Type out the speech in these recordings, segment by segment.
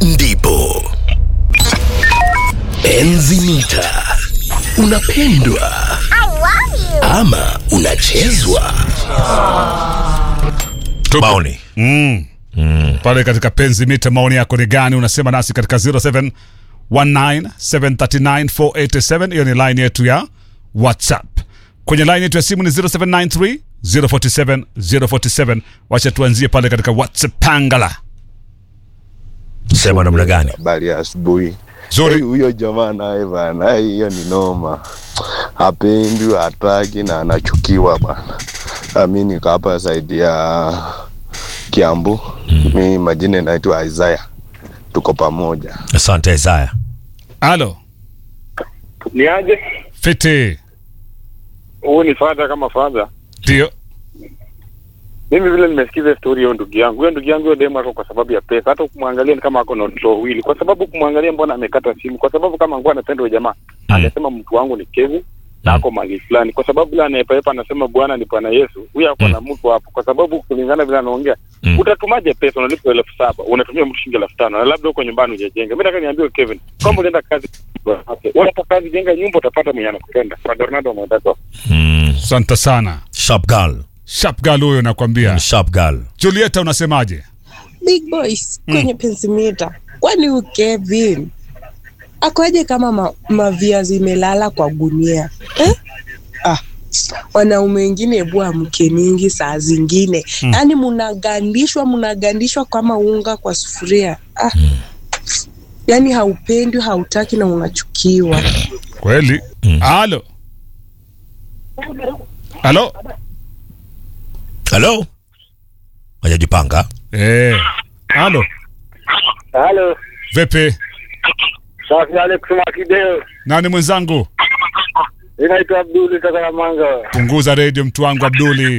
ndipo enzi mita unapendwa ama unachezwa maoni pale katika penzi mita maoni yako ni gani unasema nasi katika 0719739487 hiyo ni line yetu ya whatsapp kwenye line yetu ya simu ni 0793 047 047 wacha tuanzie pale katika whatsapp pangala sema namna gani habari ya asubuhi Zuri. Hey, huyo jamaa naye bana hey, hiyo ni noma hapendi hataki na anachukiwa bana Ah, mi niko hapa zaidi ya kiambu mi majina naitwa isaya tuko pamoja asante isaya alo ni aje fiti huu ni fadha kama fadha ndio mimi vile nimesikiza stori hiyo ndugu yangu huyo ndugu yangu hiyo demu ako kwa sababu ya pesa hata kumwangalia ni kama ako na watoto wawili kwa sababu kumwangalia mbona amekata simu kwa sababu kama nguwa anapenda huyo jamaa angesema mtu wangu ni kevu na ako mali fulani kwa sababu vile anaepaepa anasema bwana ni bwana yesu huyo ako na mtu hapo kwa sababu kulingana vile anaongea Mm. utatumaje pesa unalipa elfu saba unatumia mtu shilingi elfu tano na labda huko nyumbani hujajenga mi nataka niambie kevin kama ulienda kazi unapa kazi jenga nyumba utapata mwenye anakupenda Ronaldo mwendako mm. asante sana sharp girl sharp gal huyo nakwambia Ni sharp girl julieta unasemaje big boys kwenye pensimita kwani huyu kevin akoje kama ma, maviazi imelala kwa gunia eh? ah. wanaume wengine bua mke mingi saa zingine mm. yaani munagandishwa munagandishwa kama unga kwa sufuria ah. yaani haupendwi hautaki na unachukiwa kweli alo alo halo hajajipanga eh. alo halo vipi safi alex makideo nani mwenzangu inaitwa abduli takaramanga punguza redio mtu wangu abduli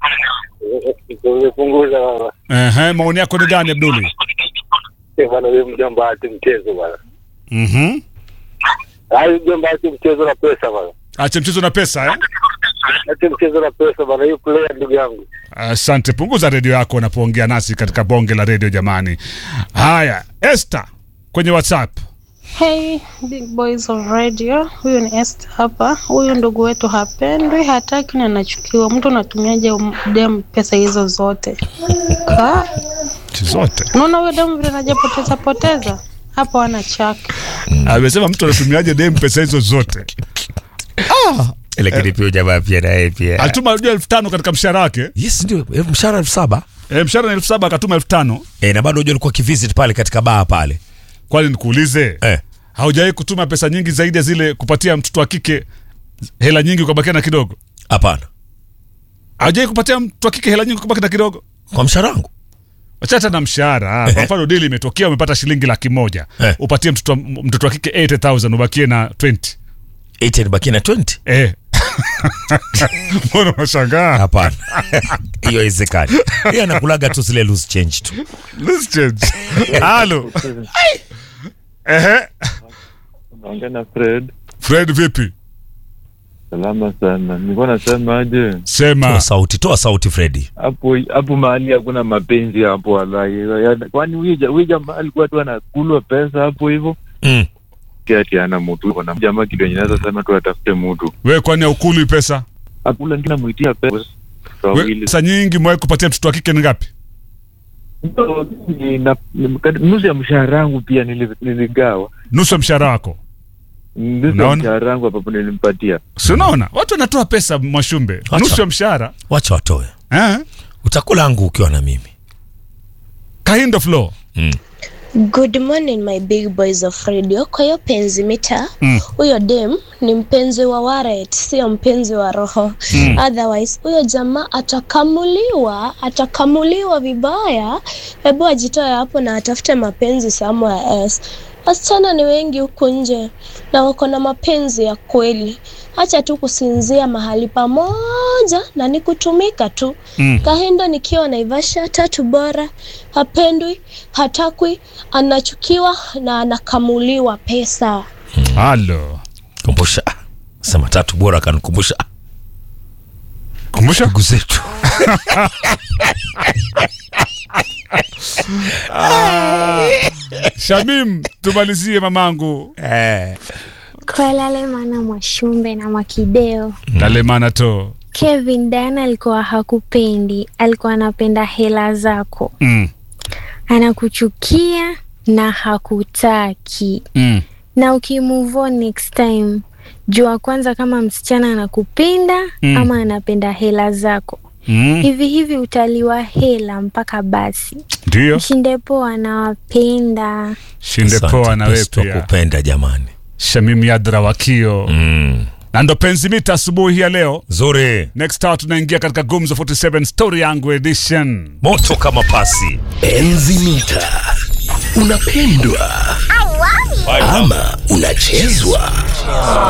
umepunguza baba Ehe, maoni yako ni gani abduli Eh, bwana huyo mjomba ati mchezo bwana Mhm. hayo mjomba ati mchezo na pesa bwana ache mchezo na pesa eh? ati mchezo na pesa bwana hiyo player ndugu yangu asante punguza redio yako unapoongea nasi katika bonge la redio jamani haya este kwenye whatsapp Hey, big boys of radio, huyu ni Esther hapa. Huyu ndugu wetu hapendwi, hataki na anachukiwa. Mtu unatumiaje um- dem pesa hizo zote? Ka, zote unaona huyo dem vile anajapoteza poteza hapo, ana chake. amesema mtu anatumiaje dem pesa hizo zote lakini pia jamaa pia naye pia alituma unajua elfu tano katika mshahara wake yes ndio eh, mshahara elfu saba e, mshahara ni elfu saba akatuma elfu tano eh, na bado unajua alikuwa kivisit pale katika baa pale kwani nikuulize eh. haujawahi kutuma pesa nyingi zaidi ya zile kupatia mtoto wa kike hela nyingi ukabakia na kidogo hapana haujawahi kupatia mtoto wa kike hela nyingi ukabaki na kidogo kwa mshahara wangu wachata na mshahara kwa mfano dili imetokea umepata shilingi laki moja Eh. upatie mtoto, wa- mtoto wa kike 80000 ubakie na 20 8 nibakie na 20 eh. mbona unashangaa hapana hiyo haiwezekani yeye anakulaga tu zile loose change tu Let's change. halo ehe Naongea na Fred. fred vipi Salama sana. Nilikuwa nasema aje sema toa sauti toa sauti fredi hapo hapo mahali hakuna mapenzi hapo wallahi. Ya- Kwani huyu ja- huyu jamaa alikuwa tu anakulwa pesa hapo hivyo. mm. Kiati ana mtu kuna jamaa kitu yenye naweza sema tu atafute mtu. we kwani aukuli pesa Akula ndio namuitia pesa. we, Wawili. pesa nyingi mwahi kupatia mtoto wa kike ni ngapi Ndio, ni- na- ni- Nusu ya mshahara wangu pia nili- niligawa. nusu ya mshahara wako Nusu ya Unaona? mshahara wangu hapo nilimpatia. si unaona watu wanatoa pesa mwashumbe Wacha. nusu ya mshahara wacha watoe eh? utakula angu ukiwa na mimi kahindo flow mm. Good morning my big boys of radio. Kwa hiyo penzi mita Mm. huyo dem ni mpenzi wa Waret, sio mpenzi wa roho. Otherwise huyo jamaa atakamuliwa, atakamuliwa vibaya. Hebu ajitoe hapo na atafute mapenzi somewhere else. Wasichana ni wengi huku nje na wako na mapenzi ya kweli. Acha tu kusinzia mahali pamoja na ni kutumika tu. Mm. Kahinda nikiwa Naivasha, tatu bora, hapendwi, hatakwi, anachukiwa na anakamuliwa pesa. halo kumbusha sema tatu bora akanikumbusha kumbusha ndugu zetu Shamim, tumalizie mamangu. Eh. Kwa lale maana Mwashumbe na Mwakideo. Dalemana to. Kevin, Diana alikuwa hakupendi, alikuwa anapenda hela zako, Mm. anakuchukia na hakutaki. Mm. Na ukimove on next time, jua kwanza kama msichana anakupenda Mm. ama anapenda hela zako. Mm. Hivi hivi utaliwa hela mpaka basi. Ndio. Mshinde poa, anawapenda. Shinde Asante, poa na wewe best wa pia. kupenda jamani. Shamim Yadra wakio. Mm. Na ndo penzi mita asubuhi ya leo. Nzuri. Next hour tunaingia katika Gumzo 47 Story yangu edition. Moto kama pasi. Enzi mita. Unapendwa ama unachezwa?